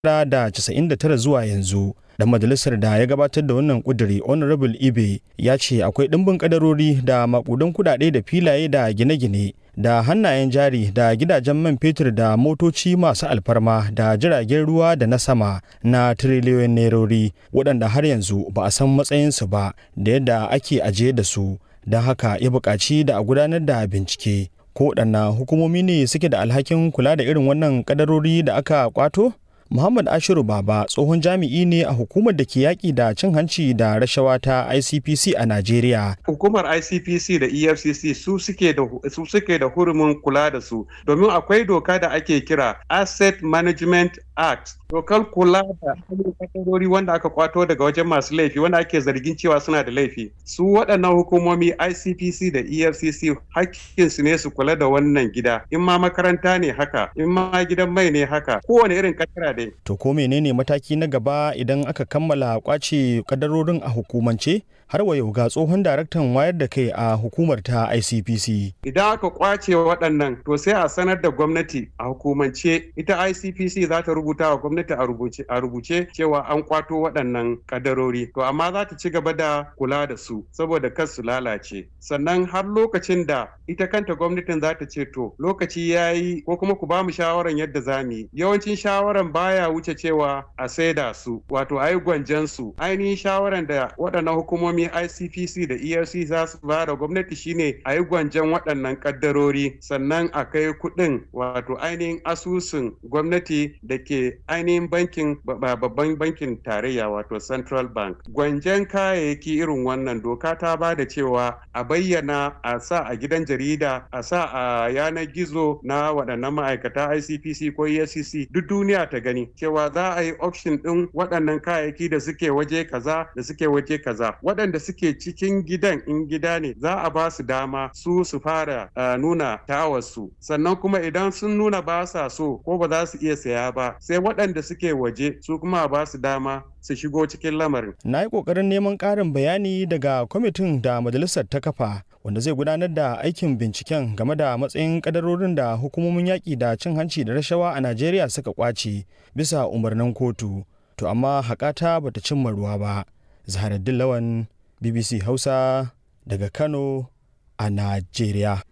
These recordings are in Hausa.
1999 zuwa yanzu dan majalisar da ya gabatar da wannan kuduri honorable ibe ya ce akwai ɗimbin kadarori da makudan kudade da filaye da gine-gine da hannayen jari da gidajen man fetur da motoci masu alfarma da jiragen ruwa da na sama na tiriliyoyin nerori waɗanda har yanzu ba a san matsayinsu ba da yadda ake ajiye da su don haka ya buƙaci da a gudanar da bincike ko waɗanna hukumomi ne suke da alhakin kula da irin wannan kadarori da aka kwato Muhammad Ashiru Baba tsohon jami'i ne a hukumar da ke yaƙi da cin hanci da rashawa ta ICPC a Najeriya. Hukumar ICPC da EFCC su suke da su suke da hurumin kula da su domin akwai doka da ake kira Asset Management Act. Dokar kula da kadarori wanda aka kwato daga wajen masu laifi wanda ake zargin cewa suna da laifi. Su waɗannan hukumomi ICPC da EFCC hakkinsu ne su kula da wannan gida. In ma makaranta ne haka, in ma gidan mai ne haka, kowane irin kadara da To ko menene mataki na gaba idan aka kammala kwace kadarorin a hukumance? Har wa yau ga tsohon daraktan wayar da kai a hukumar ta ICPC. Idan aka kwace waɗannan to sai a sanar da gwamnati a hukumance ita ICPC za ta rubuta wa gwamnati a rubuce a rubuce cewa an kwato waɗannan kadarori. To amma za ta ci gaba da kula da su saboda kar su lalace. Sannan har lokacin da ita kanta gwamnatin za ta ce to lokaci ya yi ko kuma ku ba mu shawaran yadda za mu yi. Yawancin shawaran baya wuce cewa a saida su wato a yi gwanjan su. Ainihin shawaran da waɗannan hukumomi ICPC da ERC za su ba da gwamnati shine a yi gwanjan waɗannan kaddarori sannan a kai kuɗin wato ainihin asusun gwamnati da ke ainihin bankin babban bankin tarayya wato Central Bank. Gwanjan kayayyaki irin wannan doka ta ba da cewa a bayyana a sa a gidan jarida a sa a yanar gizo na waɗannan ma'aikata ICPC ko EFCC duk duniya ta gani cewa za a yi auction ɗin waɗannan kayayyaki da suke waje kaza da suke waje kaza waɗanda suke cikin gidan in gida ne za a ba su dama su su fara uh, nuna tawarsu sannan kuma idan sun nuna ba sa so ko ba za su iya saya ba sai waɗanda suke waje su kuma ba su dama su shigo cikin lamarin. Na yi ƙoƙarin neman ƙarin bayani daga kwamitin da majalisar ta kafa wanda zai gudanar da aikin binciken game da matsayin kadarorin da hukumomin yaƙi da cin hanci da rashawa a Najeriya suka kwace bisa umarnin kotu. To amma haƙata bata cimma ruwa ba. Zaharaddin Lawan BBC Hausa daga Kano a Najeriya.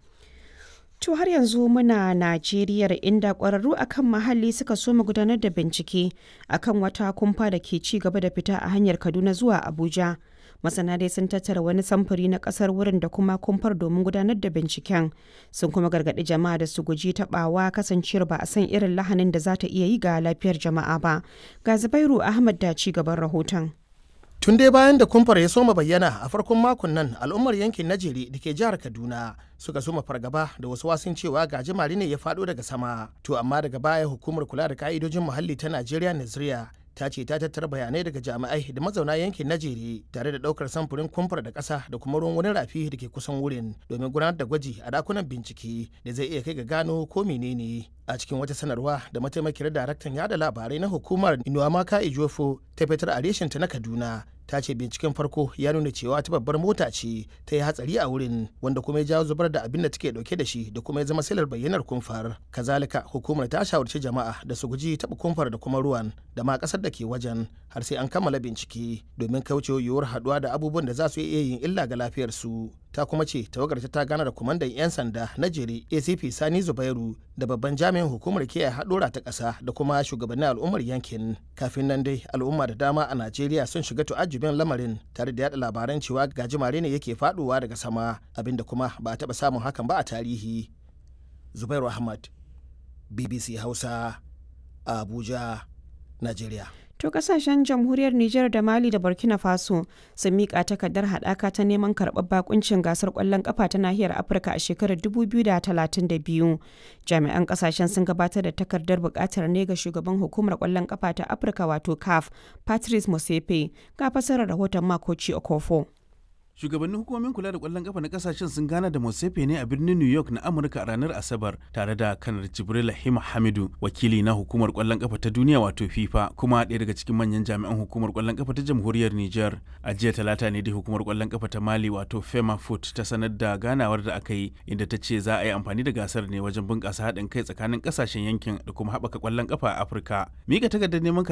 To har yanzu muna Najeriya inda ƙwararru akan muhalli suka so mu gudanar da bincike akan wata kumfa da ke ci gaba da fita a hanyar Kaduna zuwa Abuja. Masana dai sun tattara wani samfuri na ƙasar wurin da kuma kumfar domin gudanar da binciken. Sun kuma gargaɗi jama'a da su guji taɓawa kasancewar ba a san irin lahanin da za ta iya yi ga lafiyar jama'a ba. Ga Zubairu Ahmad da ci gaban rahoton. Tun dai bayan da kumfar ya soma bayyana a farkon makon nan al'ummar yankin Najeri da ke jihar Kaduna suka soma fargaba da wasu wasun cewa gajimare ne ya faɗo daga sama. To amma daga baya hukumar kula da ka'idojin muhalli ta Najeriya Naziriya ta ce ta tattara bayanai daga jami'ai da mazauna yankin Najeri tare da daukar samfurin kumfar da ƙasa da kuma ruwan wani rafi da ke kusan wurin domin gudanar da gwaji a dakunan bincike da zai iya kai ga gano ko menene. a cikin wata sanarwa da mataimakiyar daraktan yada labarai na hukumar inuwamaka ijofo ta fitar a reshinta na kaduna ta ce binciken farko ya nuna cewa ta babbar mota ce ta yi hatsari a wurin wanda kuma ya jawo zubar da abin da take dauke da shi da kuma ya zama silar bayyanar kumfar kazalika hukumar ta shawarci jama'a da su guji taɓa kumfar da kuma ruwan da ma ƙasar da ke wajen har sai an kammala bincike domin kaucewa yiwuwar haɗuwa da abubuwan da za su iya yin illa ga lafiyarsu ta kuma ce tawagar ta gana da kwamandan 'yan sanda na jere acp sani zubairu da babban jami'in hukumar kiyaye haɗura ta ƙasa da kuma shugabannin al'ummar yankin kafin nan dai al'umma da dama a najeriya sun shiga tu'ajjubin lamarin tare da yada labaran cewa gajimare ne yake faɗuwa daga sama abinda kuma ba a taɓa samun hakan ba a tarihi zubairu ahmad bbc hausa abuja najeriya To kasashen jamhuriyar Nijar da Mali da Burkina Faso sun miƙa takardar haɗaka ta neman karɓar bakuncin gasar ƙwallon ƙafa ta nahiyar Afirka a shekarar 2032. Jami'an kasashen sun gabatar da takardar buƙatar ne ga shugaban hukumar ƙwallon ƙafa ta Afirka wato CAF, Patrice Motsepe, ga fasarar rahoton Makoci Okofo. shugabannin hukumomin kula da kwallon kafa na kasashen sun gana da Mosefe ne a birnin New York na Amurka a ranar Asabar tare da kanar Jibril Hima Hamidu wakili na hukumar kwallon kafa ta duniya wato FIFA kuma ɗaya daga cikin manyan jami'an hukumar kwallon kafa ta jamhuriyar Niger a jiya talata ne dai hukumar kwallon kafa ta Mali wato Fema Foot ta sanar da ganawar da aka yi inda ta ce za a yi amfani da gasar ne wajen bunƙasa haɗin kai tsakanin ƙasashen yankin da kuma haɓaka kwallon kafa a Afirka mika takardar neman